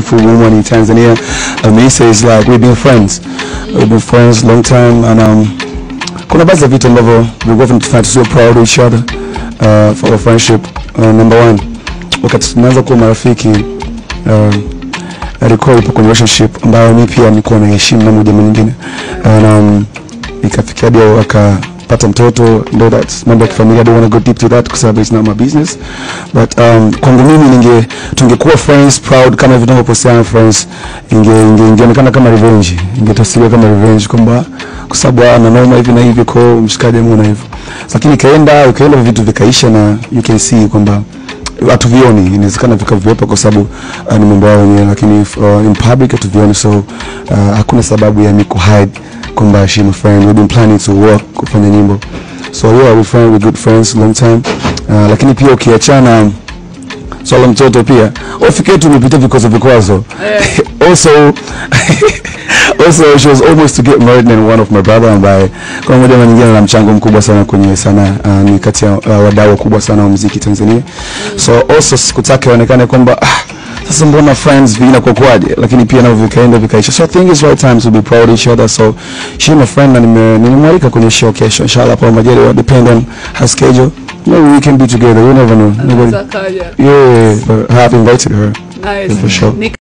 beautiful woman in Tanzania. Amisa is like we've been friends. We've been friends long time and um kuna baadhi ya vitu ambavyo vilikuwa vinatufanya tusiwe proud of each other uh, for our friendship. Uh, number one, wakati tunaanza kuwa marafiki uh, alikuwa yupo kwenye relationship ambayo mi pia nilikuwa naheshimu na moja mwingine and um, ikafikia hadi akapata mtoto ndo that mambo ya kifamilia I don't want to go deep to that kwa sababu it's not my business but um, kwangu mimi ninge tungekuwa friends proud kama hivi tunavyopostiana friends inge inge- ingeonekana kama revenge ingetafsiriwa kama revenge kwamba kwa sababu ana noma hivi na hivi kwa hiyo mshikaji ameona hivyo lakini ikaenda ikaenda vitu vikaisha na you can see kwamba hatuvioni inawezekana vikaviwepo kwa sababu uh, ni mambo yao wenyewe lakini uh, in public hatuvioni so uh, hakuna sababu ya mi kuhide kwamba she my friend we've been planning to work kufanya nyimbo so yeah we friend we good friends long time uh, lakini pia ukiachana swala so, mtoto pia ofike yetu imepita vikwazo vikwazo also also she was almost to get married and one of my brother ambaye kwa moja ama nyingine ana mchango mkubwa sana kwenye sana uh, ni kati ya uh, wadau wakubwa sana wa muziki Tanzania so also sikutaka ionekane kwamba ah, sasa mbona friends vinakuwa kwaje lakini pia navyo vikaenda vikaisha so I think it's right time to be proud of each other so she my friend na nime- nimemwalika kwenye show kesho inshallah kwa majaliwa depend on her schedule maybe we can be together you never know Nobody- Anaweza kaja. yeah but I have invited her Nice. for sure Ni